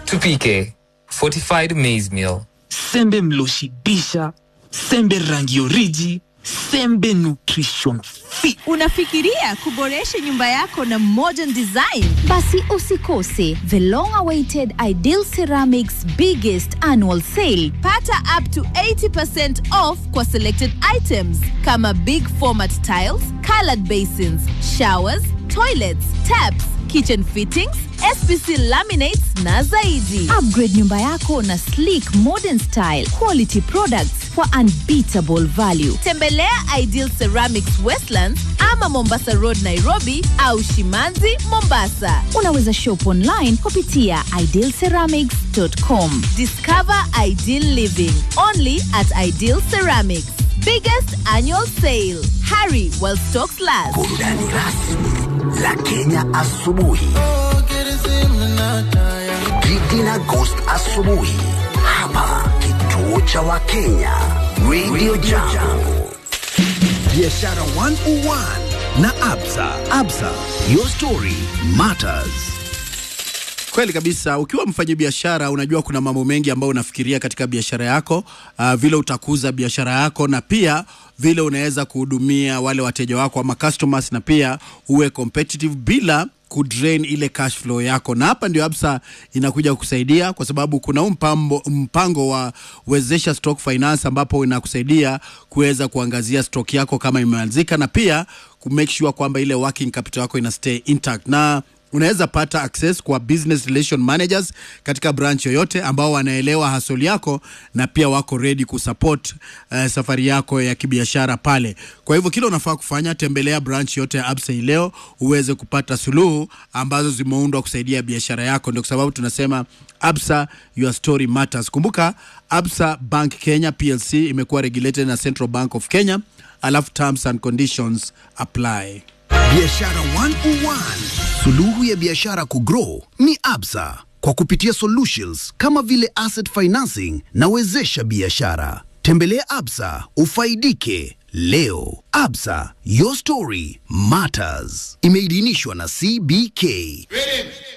Tupike fortified maize meal. sembe mloshibisha sembe rangi oriji sembe nutrition fit Unafikiria kuboresha nyumba yako na modern design? Basi usikose the long awaited Ideal Ceramics biggest annual sale. Pata up to 80% off kwa selected items kama big format tiles, colored basins, showers, toilets, taps, kitchen fittings, SPC laminates na zaidi. Upgrade nyumba yako na sleek modern style quality products for unbeatable value. Tembelea Ideal Ceramics Westlands ama Mombasa Road Nairobi au Shimanzi Mombasa. Unaweza shop online kupitia idealceramics.com. Discover ideal living only at Ideal Ceramics. Biggest annual sale. Hurry while stocks last. Burudani rasmi la Kenya asubuhi. Gigi na Ghost asubuhi hapa kituo cha Wakenya Radio Jambo. Biashara 101 na Absa. Absa, your story matters. Kweli kabisa. Ukiwa mfanyabiashara, unajua kuna mambo mengi ambayo unafikiria katika biashara yako, uh, vile utakuza biashara yako na pia vile unaweza kuhudumia wale wateja wako ama customers, na pia uwe competitive bila kudrain ile cash flow yako, na hapa ndio Absa inakuja kukusaidia kwa sababu kuna huu mpambo, mpango wa wezesha stock finance ambapo inakusaidia kuweza kuangazia stock yako kama imeanzika na pia ku make sure kwamba ile working capital yako ina stay intact na unaweza pata access kwa business relation managers katika branch yoyote ambao wanaelewa hasoli yako na pia wako ready kusupport uh, safari yako ya kibiashara pale. Kwa hivyo kile unafaa kufanya, tembelea branch yote ya Absa hii leo uweze kupata suluhu ambazo zimeundwa kusaidia biashara yako. Ndio kwa sababu tunasema Absa, your story matters. Kumbuka Absa Bank Kenya PLC imekuwa regulated na Central Bank of Kenya, alafu terms and conditions apply. Biashara 101. Suluhu ya biashara kugrow ni Absa kwa kupitia solutions kama vile asset financing na wezesha biashara. Tembelea Absa ufaidike leo. Absa, your story matters. Imeidhinishwa na CBK.